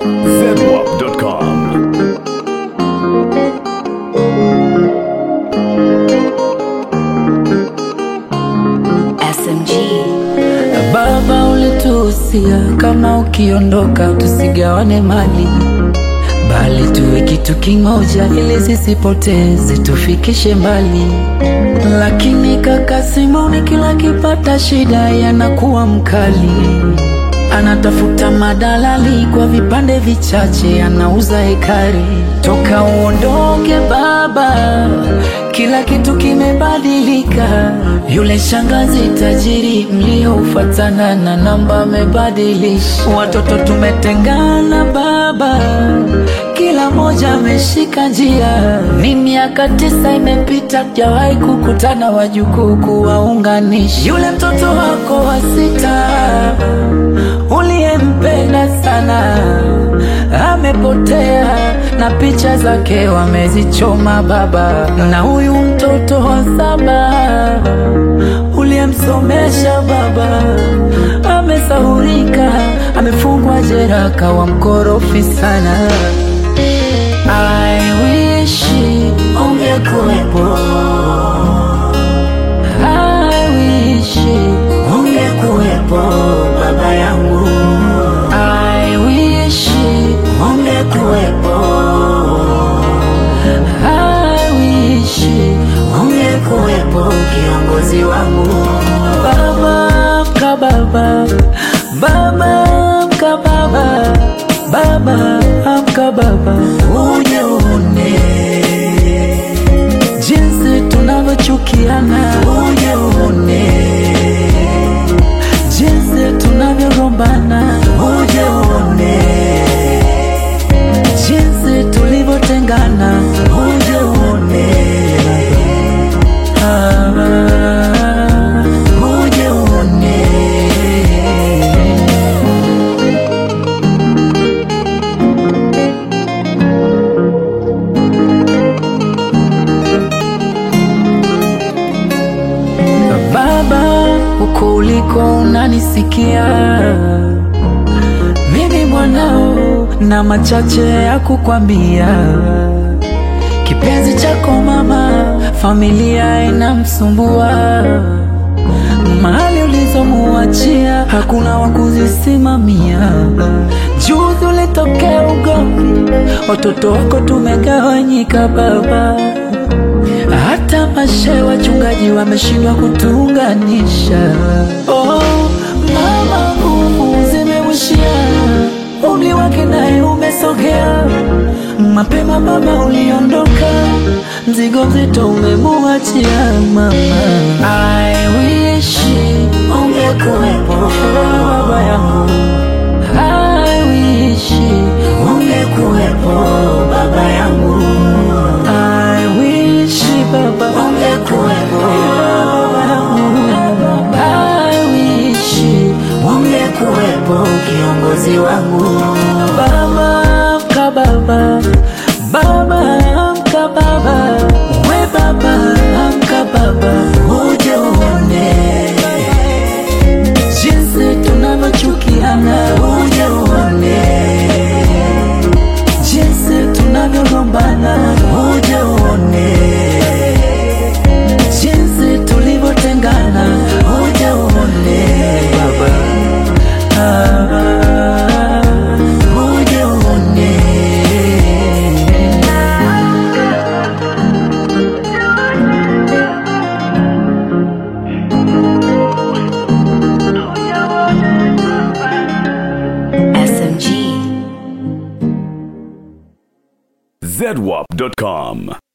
zedwap.com. SMG. Baba ulituhusia kama ukiondoka tusigawane mali, bali tuwe kitu kimoja, ili sisipoteze tufikishe mbali. Lakini kaka Simoni kila kipata shida yanakuwa mkali, anatafuta madalali kwa vipande vichache, anauza hekari. Toka uondoke baba, kila kitu kimebadilika. Yule shangazi tajiri mliofuatana na namba amebadilisha. Watoto tumetengana baba, kila moja ameshika njia. Ni miaka tisa imepita, jawahi kukutana wajukuu kuwaunganisha. Yule mtoto wako wa sita uliyempenda sana amepotea na picha zake wamezichoma baba, na huyu mtoto wa saba uliyemsomesha baba amesahurika, amefungwa jela, kawa mkorofi sana. I wish ungekuwepo, I wish ungekuwepo baba yangu, I wish ungekuwepo, I wish ungekuwepo kiongozi wangu, baba mka baba, baba mka baba, baba amka baba, uje uone jinsi tunavyochukiana, uje uone jinsi tunavyogombana, uje uone jinsi tulivyotengana, uje uone ah, uje uone Baba, uko uliko unanisikia, mimi mwanao na machache ya kukwambia. Kipenzi chako mama, familia inamsumbua, mali ulizomuachia hakuna wa kuzisimamia. Juzi ulitokea ugomvi, watoto wako tumegawanyika baba hata mashe wachungaji wameshindwa kutuunganisha. Oh, mama, nguvu zimemwishia, umri wake naye umesogea. Mapema baba uliondoka, mzigo mzito umemuachia mama. I wish ungekuwepo baba yangu, I wish ungekuwepo baba yangu. I wish baba ungekuwepo baba yangu. I wish ungekuwepo kiongozi wangu. Baba mka baba, baba mka baba, we baba mka baba, uje uone jinsi tunavyochukiana, uje uone jinsi tunavyogombana, uje uone jinsi tulivyotengana, uje uone baba, ah, uje uone SMG. zedwap.com.